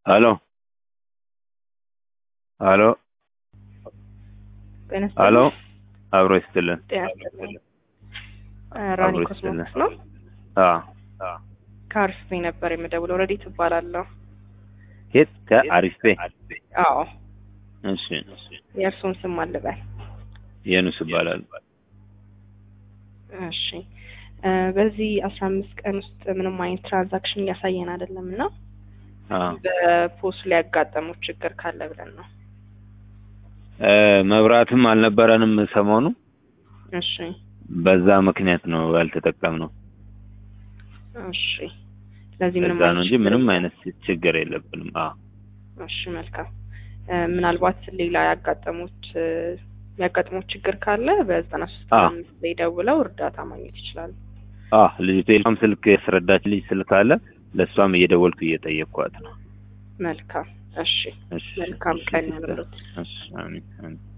ሄሎ ሄሎ ጤና ሄሎ ይስጥልኝ። አብሮ ይስጥልን። ጤና ይስጥልኝ። ራኒ አብሮ ኮስሞቲክስ ይስጥልን። ነው። አዎ ከአርፌ ነበር የምደውለው። ረዲት እባላለሁ። የት ከአሪፍ ቤ አዎ እሺ የእርሱን ስም አልበል። የኑስ ይባላል። እሺ እ በዚህ አስራ አምስት ቀን ውስጥ ምንም አይነት ትራንዛክሽን እያሳየን አይደለም እና አዎ በፖስት ላይ ያጋጠመው ችግር ካለ ብለን ነው። እ መብራትም አልነበረንም ሰሞኑ እሺ በዛ ምክንያት ነው ያልተጠቀምነው። እሺ ስለዚህ ምንም በዛ ነው እንጂ ችግር ምንም የለም። አይነት ችግር የለብንም። አዎ እሺ መልካም። እ ምናልባት ሌላ ያጋጠሙት እ የሚያጋጥሙት ችግር ካለ በዘጠና ሶስት አዎ። አምስት ላይ ደውለው እርዳታ ማግኘት ይችላሉ። አዎ ልጅቷ የሷም ስልክ ያስረዳች ልጅ ስልክ አለ። ለእሷም እየደወልኩ እየጠየቅኳት ነው። መልካም። እሺ እሺ መልካም እሺ ቀን ሲስተር። ያምሩት። እሺ አሜን አሜን።